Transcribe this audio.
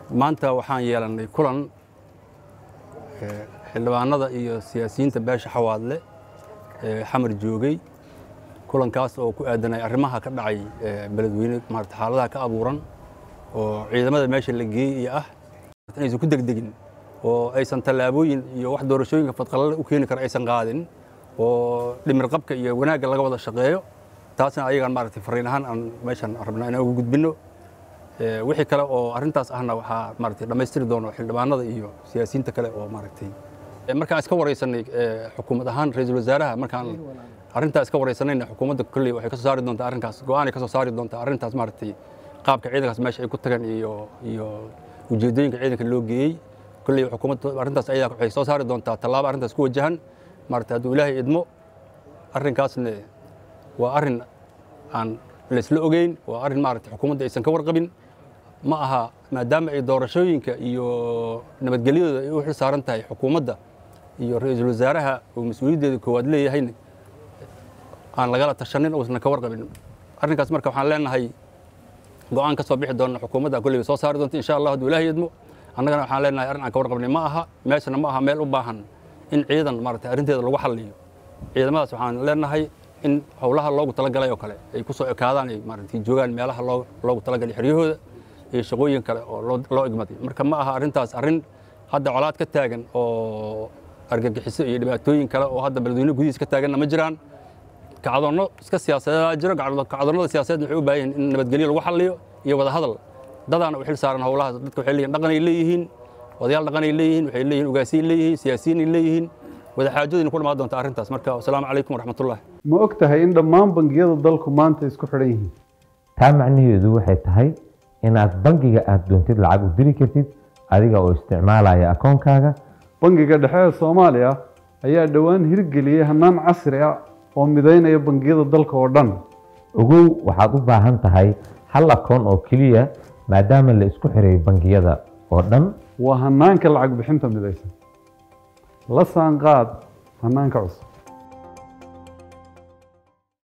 maanta waxaan yeelannay kulan xildhibaanada iyo siyaasiyiinta beesha xawaadle ee xamar joogay kulankaas oo ku aadanay arrimaha ka dhacay beledweyne maarata xaaladaha ka abuuran oo ciidamada meesha la geeyey iyo ah inaysan ku degdegin oo aysan tallaabooyin iyo wax doorashooyinka fadqalale u keeni kara aysan qaadin oo dhimir qabka iyo wanaagga laga wada shaqeeyo taasna ayagaan maaragtay fariin ahaan aan meeshan rabnaa inaan ugu gudbinno wixii kale oo arrintaas ahna waxaa maaragtay dhammaystiri doono xildhibaanada iyo siyaasiyiinta kale oo maaragtay markaan iska waraysanay xukuumad ahaan ra-iisul wasaaraha markaan arrintaa iska waraysanayna xukuumadda kolley waxay ka soo saari doontaa arrinkaas go-aanay ka soo saari doontaa arrintaas maaragtay qaabka ciidankaas meesha ay ku tagaan iyo iyo ujeeddooyinka ciidanka loo geeyey kolley xukuumadda arrintaas ayadaa waxay soo saari doontaa tallaabo arrintaas ku wajahan maaragtay hadduu ilaahay idmo arrinkaasna waa arrin aan laysla ogeyn waa arrin maaragtay xukuumadda aysan ka warqabin ma aha maadaama ay doorashooyinka iyo nabadgelyadooda ay u xil saaran tahay xukuumadda iyo ra-iisul wasaaraha uu mas-uuliyaddeeda koowaad leeyahayna aan lagala tashanin uusan ka warqabin arrinkaas marka waxaan leenahay go-aan ka soo bixi doona xukuumadda kolley soo saari doonta insha allah hadduu ilaahay idmo annagana waxaan leenahay arrin aan ka warqabnay ma aha meeshana ma aha meel u baahan in ciidan maaragtay arrinteeda lagu xalliyo ciidamadaas waxaan leenahay in howlaha loogu talagalay oo kale ay ku soo ekaadaan ay maaragtay joogaan meelaha loogu talagalay xeryahooda iyo shaqooyin kale oo loo igmaday marka ma aha arrintaas arrin hadda colaad ka taagan oo argagixiso iyo dhibaatooyin kale oo hadda beledweyne gudihiis ka taaganna ma jiraan kacdoonno iska siyaasadeeda jiro kacdoonnada siyaasadeed waxay u baahan yihin in nabadgelyo lagu xalliyo iyo wada hadal dadaana u xil saaran howlahaas dadka waxay leeyihin dhaqanay leeyihiin odayaal dhaqanay leeyihiin waxay leeyihin ugaasiyay leeyihiin siyaasiyiinay leeyihiin wadaxaajadayna ku dhamaan doonta arrintaas marka wasalaamu calaykum waraxmatullah ma og tahay in dhammaan bangiyada dalku maanta isku xidhan yihiin taa macnaheedu waxay tahay inaad bangiga aad doontid lacag u diri kartid adiga oo isticmaalaya akoonkaaga bangiga dhexe ee soomaaliya ayaa dhowaan hirgeliyey hannaan casri ah oo midaynaya bangiyada dalka oo dhan ogow waxaad u baahan tahay hal akoon oo keliya maadaama la isku xiray bangiyada oo dhan waa hannaanka lacag bixinta midaysan la saanqaad hannaanka cusub